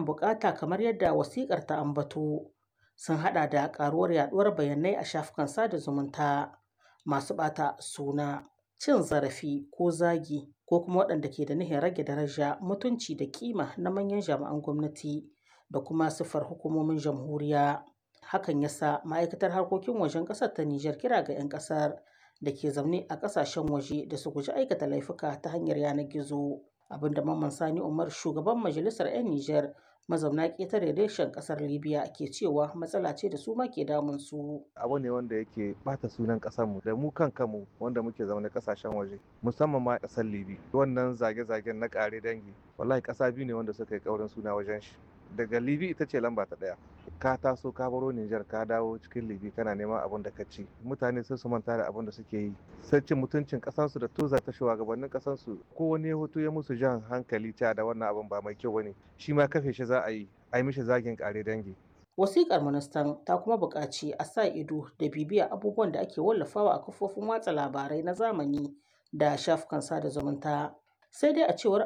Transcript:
bukata kamar yadda wasikar ta ambato sun hada da karuwar yaduwar bayanai a shafukan sada zumunta masu bata suna cin zarafi ko zagi ko kuma waɗanda ke da nihin rage daraja mutunci da kima na manyan jami'an gwamnati da kuma siffar hukumomin jamhuriya hakan yasa ma'aikatar harkokin wajen ƙasar ta Nijar kira ga 'yan ƙasar da ke zaune a ƙasashen waje da su guji aikata laifuka ta hanyar yanar gizo abinda mamman sani umar shugaban majalisar 'yan Nijar mazauna ƙetare reshen ƙasar libya ke cewa matsala ce da su ma ke damun su abu ne wanda yake bata sunan ƙasarmu da mu kan kanmu wanda muke zaune ƙasashen waje musamman ma ƙasar libi wannan zage-zagen na ƙare dangi wallahi ƙasa biyu ne wanda suka yi ƙaurin suna wajen shi daga libi ita ce lamba ta ɗaya ka taso ka baro Nijar ka dawo cikin libi kana neman abin da ka ci mutane sai su manta da abin da suke yi sai cin mutuncin kasansu da tuza ta shugabannin kasansu ko wani hoto ya musu jan hankali cewa da wannan abin ba mai kyau bane shi ma kafe shi za a yi a yi mishi zagin kare dangi Wasiƙar ministan ta kuma buƙaci a sa ido da bibiya abubuwan da ake wallafawa a kafofin watsa labarai na zamani da shafukan sada zumunta. Sai dai a cewar